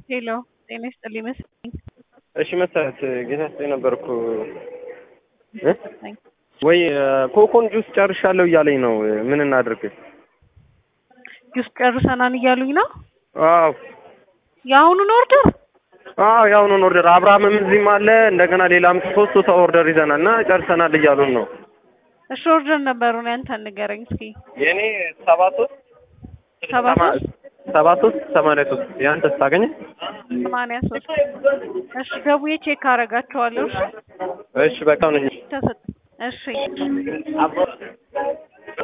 ሄሎ ጤና ይስጥልኝ መሰለኝ። እሺ መሰረት ጌታቸው ነበርኩ እ ወይ ኮኮን ጁስ ጨርሻለሁ እያለኝ ነው። ምን እናድርግ? ጁስ ጨርሰናል እያሉኝ ነው። አዎ የአሁኑን ኦርደር አዎ የአሁኑን ኦርደር አብርሃምም እዚህም አለ እንደገና ሌላም ሶስት ሰው ኦርደር ይዘናል እና ጨርሰናል እያሉን ነው። እሺ ኦርደር ነበሩን ያንተን ንገረኝ እስኪ። የኔ ሰባ ሶስት ሰባ ሶስት ሰባ ሶስት ሰማንያ ሶስት ያንተስ ታገኘ? ሰማንያ ሶስት እሺ ደውዬ ቼክ አደርጋቸዋለሁ። እሺ እሺ በቃ ነኝ ተሰጥ እሺ